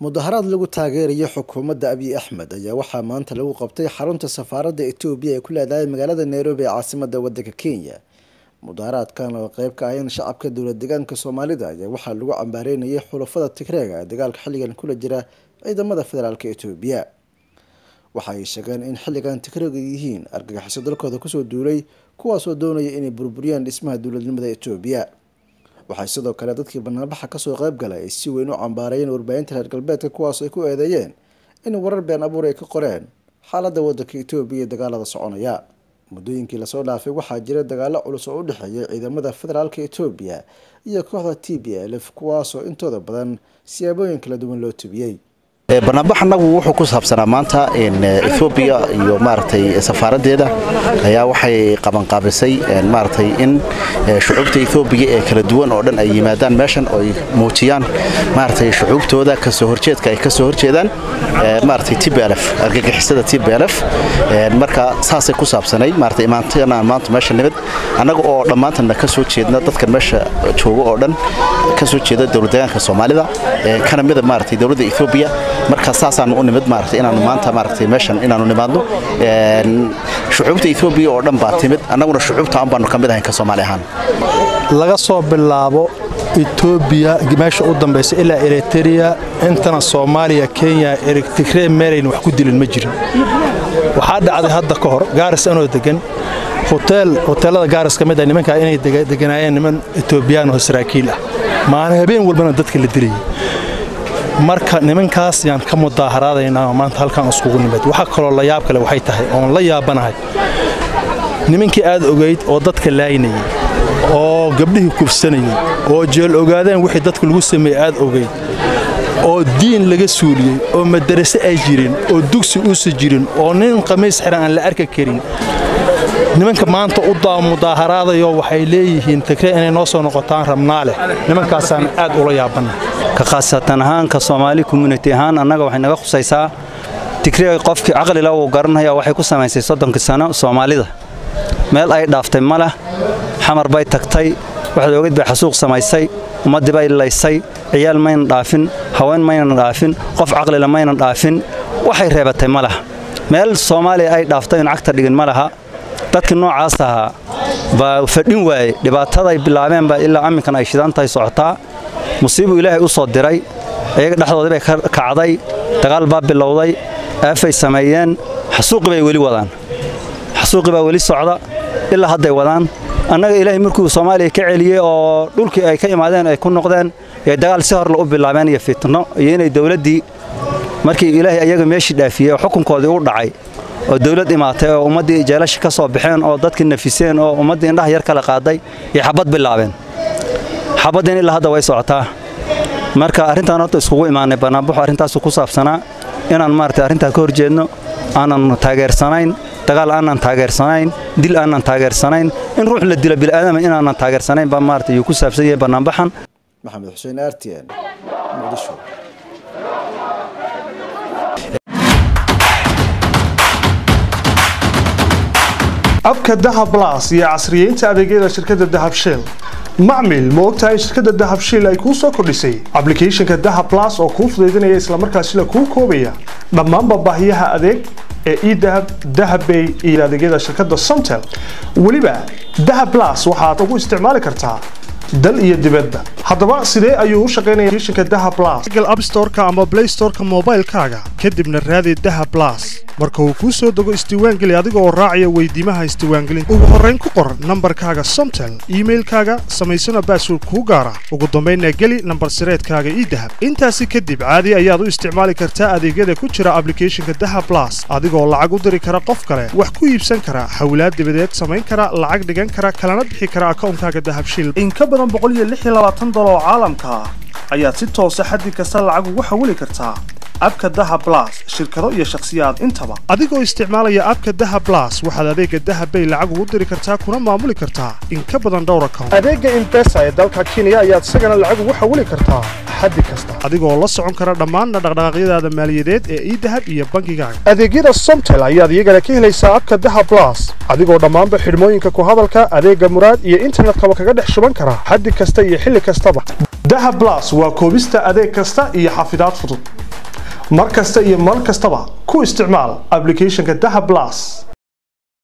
mudaharaad lagu taageerayo xukuumadda abiy axmed ayaa waxaa maanta lagu qabtay xarunta safaaradda etoobiya ee ku leedahay magaalada nairobi ee caasimada wadanka kenya mudaharaadkan oo qeyb ka ahayn shacabka dowlad deegaanka soomaalida ayaa waxaa lagu cambaareynayay xulafada tigreega ee dagaalka xilligan kula jira ciidamada federaalk etoobiya waxa ay sheegeen in xilligan tigreega yihiin argagixiso dalkooda kusoo duulay kuwaasoo doonaya inay burburiyaan dhismaha dowladnimada etoobiya waxay sidoo kale dadkii banaanbaxa kasoo qeyb galay ay si weyn u cambaarayeen warbaahinta reer galbeedka kuwaas ay ku eedeeyeen in warar been abuur ay ka qoreen xaaladda wadanka etoobiya iyo dagaalada soconaya muddooyinkii lasoo dhaafay waxaa jira dagaalo culus oo u dhexeeya ciidamada federaalk etoobiya iyo kooxda t b l f kuwaasoo intooda badan siyaabooyin kala duwan loo tubiyey banaanbax annagu wuxuu ku saabsanaa maanta ethoobiya iyo maaragtay safaaraddeeda ayaa waxay qabanqaabisay maaragtay in shucuubta ethoobiya ee kala duwan oo dhan ay yimaadaan meeshan oo ay muujiyaan maaragtay shucuubtooda kasoo horjeedka ay kasoo horjeedaan maaragtay tblf argagixisada tblf marka saasay ku saabsanay maaragtay imaantanaan maanta meesha nimid annaga oo dhammaantanna ka soo jeedna dadkan meesha jooga oo dhan ka soo jeeda dowladdeegaanka soomaalida kana mida maaragtay dowladda ethoobiya marka saasaanu u nimid maaragtay inaanu maanta maaragtay meeshan inaanu nimaadno shucuubta etoobiya oo dhan baa timid annaguna shucuubta aan baanu ka mid ahayn ka soomaali ahaan laga soo bilaabo etoobiya meesha u dambaysa ilaa eritereya intana soomaaliya kenya tigree meelayn wax ku dilin ma jirin waxaa dhacday hadda ka hor gaaris anoo degan hoteelada gaaris ka mid ah nimankaa inay deganaayeen niman etoobiyaan oo saraakiil ah maalin habeen walbana dadka la dilayay marka nimankaas yaan ka mudaaharaadaynaa maanta halkaan iskugu nimid waxa kaloo la yaab kale waxay tahay oon la yaabanahay nimankii aad ogayd oo dadka laynayay oo gabdhihii kufsanayay oo jeel ogaadeen wixii dadka lagu sameeyey aad ogayd oo diin laga suuliyey oo madarase ay jirin oo dugsi uusa jirin oo nin qamiis xiran aan la arki karin nimanka maanta u mudaaharaadayo waxay leeyihiin tigree inay noo soo noqotaan rabnaa leh nimankaasaan aad ula yaabanna ka khaasatan ahaan ka soomaali community ahaan annaga waxay naga khusaysaa tigree qofkii caqlila uu garanaya waxay ku samaysay soddonkii sano soomaalida meel ay dhaaftay ma leh xamar bay tagtay waxaad ogeyd bay xasuuq samaysay ummaddii bay laysay ciyaal maynan dhaafin haween maynan dhaafin qof caqlila maynan dhaafin waxay reebatay ma laha meel soomaaliya ay dhaaftay in cagta dhigin ma laha dadkii noocaas ahaa baa fadhin waaye dhibaataday bilaabeenba ilaa amminkan ay shidantahay socotaa musiibuu ilaahay u soo diray iyaga dhexdoodii bay ka kacday dagaal baa bilowday aafay sameeyeen xasuuqi bay weli wadaan xasuuqi baa weli socda ilaa hadday wadaan annaga ilaahay markuu soomaaliya ka celiyey oo dhulkii ay ka imaadeen ay ku noqdeen ee dagaal si horle u bilaabeen iyo fitno iyo inay dowladdii markii ilaahay ayaga meeshii dhaafiyey oo xukunkoodii u dhacay oo dawlad imaatay oo ummaddii jeelasha ka soo baxeen oo dadkii nafiseen oo ummaddii indhaha yar kala qaaday iyo xabad bilaabeen xabaddiin ilaa hadda way socotaa marka arrintaan horta iskugu imaanay bannaanbaxu arrintaasu ku saabsanaa inaan maaragtay arrintaa ka hor jeedno aanan taageersanayn dagaal aanan taageersanayn dil aanan taageersanayn in ruux la dilo bil'aadama inaanan taageersanayn baa maaragtay yuu ku saabsan yahay bannaanbaxan maxamed xuseen artn muqdisho abka dahab las iyo casriyeynta adeegyada shirkadda dahab shell macmil ma ogtahay in shirkadda dahab shiil ay kuu soo kordhisay ablicathonka dahab las oo kuu fudaydinaya islamarkaasina kuu koobaya dhammaanba baahiyaha adeeg ee edahab dahabbay iyo adeegyada shirkadda somtel weliba dahab las waxaad ugu isticmaali kartaa dal iyo dibadda haddaba sidee ayuu u shaqaynaya applicationka dahab plus google app store-ka ama play store-ka moobaylkaaga kadibna raadi dahab plus marka uu kuu soo dego isdiiwaangeli adiga oo raacaya weydiimaha isdiiwaangelinta ugu horrayn ku qor nambarkaaga somtel iimailkaaga samaysana baasword kuu gaara ugu dambaynna geli nambar sireedkaaga ii dahab intaasi kadib caadi ayaad u isticmaali kartaa adeegyada ku jira ablicathonka dahab plus adigoo lacag u diri kara qof kale wax ku iibsan kara hawlaad dibadeed samayn kara lacag dhigan kara kalana bixi kara akawnkaaga dahabshil oo caalamka ah ayaad si toosa xaddi kasta lacag ugu xawili kartaa abka daha blas shirkado iyo shakhsiyaad intaba adigoo isticmaalaya abka daha blas waxaad adeega dahabbay lacag ugu diri kartaa kuna maamuli kartaa in ka badan dhowr account adeega imbesa ee dalka kenya ayaad isagana lacag ugu xawili kartaa xaddi kasta adigoo la socon kara dhammaan dhaqdhaqaaqyadaada maaliyadeed ee idahab iyo bangigaaga adeegyada somtel ayaad iyagana ka helaysaa abka daha blas adigoo dhammaanba xidhmooyinka ku hadalka adeega muraad iyo internetkaba kaga dhex shuban kara xaddi kasta iyo xilli kastaba daha blas waa koobista adeeg kasta iyo xafidaad fudud mar kasta iyo mar kastaba ku isticmaal applicationka daha blas